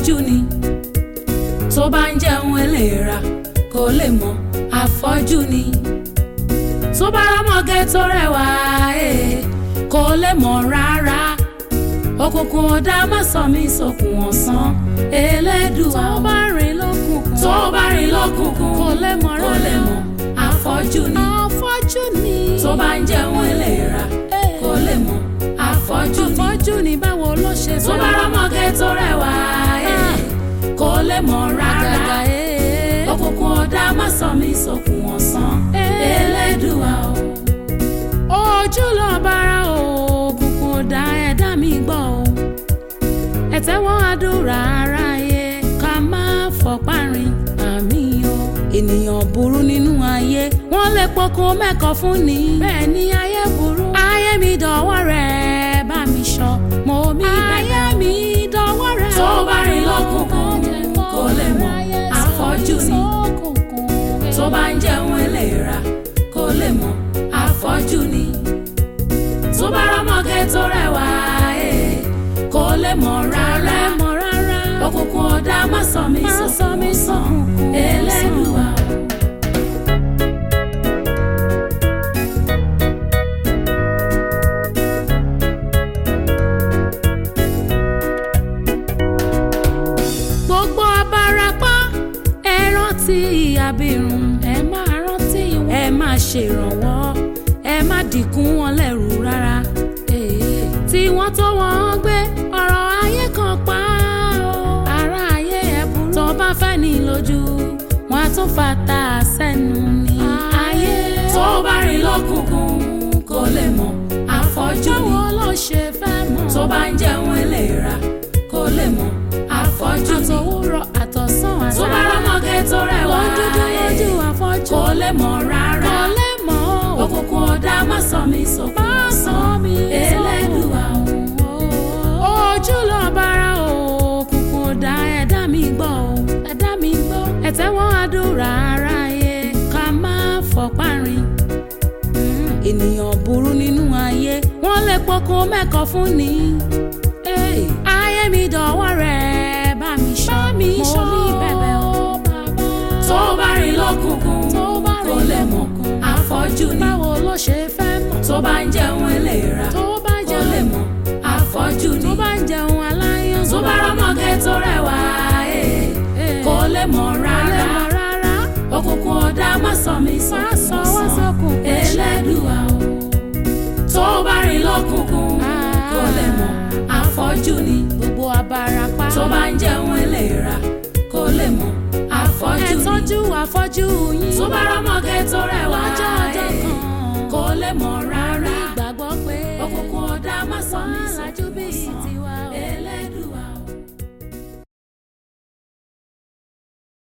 afọ́jú ni tó bá ń jẹun eléra kò lè mọ̀ afọ́jú ni tó bá rámọ̀gẹ́ tó rẹwà ee kò lè mọ̀ rárá òkùnkùn ọ̀dà má sọ mí sókun ọ̀sán elédùà tó bá rìn lókùnkùn tó bá rìn lọ́kùnkùn kò lè mọ̀ kò lè rárá mọ̀ afọ́jú ni afọ́jú ni tó bá ń jẹun eléra kò lè mọ̀ afọ́jú ni afọ́jú ni báwo ló ṣe tó bá rámọ̀gẹ́ tó rẹwà ee kò lè mọ̀ rárá àgàgà ee òkùnkùn ọ̀dà má sọ mí sókun ọ̀sán elédùà o. ojú lọ bára òkùnkùn ọ̀dà ẹ̀dá mi gbọ́ o ẹ̀tẹ́wọ́n àdúrà aráyé ká má fọpá rìn àmì o ènìyàn burú nínú ayé wọ́n lè pokùn mẹ́kọ̀ fún ni bẹ́ẹ̀ ni ayé burú ayé mi dọ̀wọ́ rẹ̀ bá mi sọ mo mi bẹ̀rẹ̀ ayé mi dọ̀wọ́ rẹ̀ tó bá rìn lọ́kùnkùn kò lè mọ̀ afọ́jú ni tó bá ń jẹun eléra kò lè mọ̀ afọ́jú ni tó bá rámọ̀gẹ́ tó rẹwà ee kò lè mọ̀ rárá mọ̀ rárá òkùnkùn ọ̀dà má sọ mí Má sọ sókun mí ọ̀sán sókun elédùà o. gbogbo abarapá ẹ rántí abirùn ẹ máa rántí wọn ẹ máa ṣèrànwọ́ ẹ má dìkún wọn lẹ́rù rárá Ee, tí wọ́n tó wọ́n gbé ọ̀rọ̀ ayé kan pa ó ara ayé ẹ burú tó bá fẹ́ ní lójú wọn á tún fata sẹ́nu ní ayé tó bá rìn lọ́kùnkùn kò lè mọ̀ afọ́jú ni báwo ló ṣe fẹ́ mọ̀ tó bá ń jẹun eléra kò lè mọ̀ afọ́jú ni àtòwúrọ̀ àtọ̀sán àtàrà tó bá rámọ̀gẹ́ tó rẹwà wọ́n dúdú lójú ee afọ́jú kò lè mọ̀ rárá kò lè mọ̀ ó. òkùnkùn ọ̀dà má sọ mí sókun Má sọ mí elédùà o. ojú lọ bára òkùnkùn ọ̀dà ẹ̀dá mi gbọ́ o ẹ̀dá mi gbọ́ ẹ̀tẹ́wọ́n àdúrà aráyé ká má fọpá rìn ènìyàn burú nínú ayé wọ́n lè pokùn mẹ́kọ̀ fún ni Hey, ayé mi dọ̀wọ́ rẹ̀ bá mi ṣọ́ mi mo ní bẹ̀bẹ̀ o bàbá tó bá rìn lọ́kùnkùn tó bá kò rìn lè mọ̀ lọ́kùnkùn afọ́jú ni báwo ló ṣe fẹ́ mọ̀ tó bá ń jẹun eléra tó bá kò jẹun lè mọ̀ afọ́jú tó ni bá ń jẹun aláyán tó bá rámọ̀gẹ́ tó rẹwà ee kò lè mọ̀ rárá rárá òkùnkùn ọ̀dà má sọ mí má sókun sọ wá ọ̀sán sọkùn elédùà o. tó bá rìn lọ́kùnkùn kò lè mọ̀ afọ́jú ni gbogbo abarapá tó bá ń jẹun eléra kò lè mọ̀ afọ́jú ẹ ni tọ́jú afọ́jú yín tó bá rámọ̀gẹ́ tó rẹwà lọ́jọ́ ọjọ́ ee kan kò lè mọ̀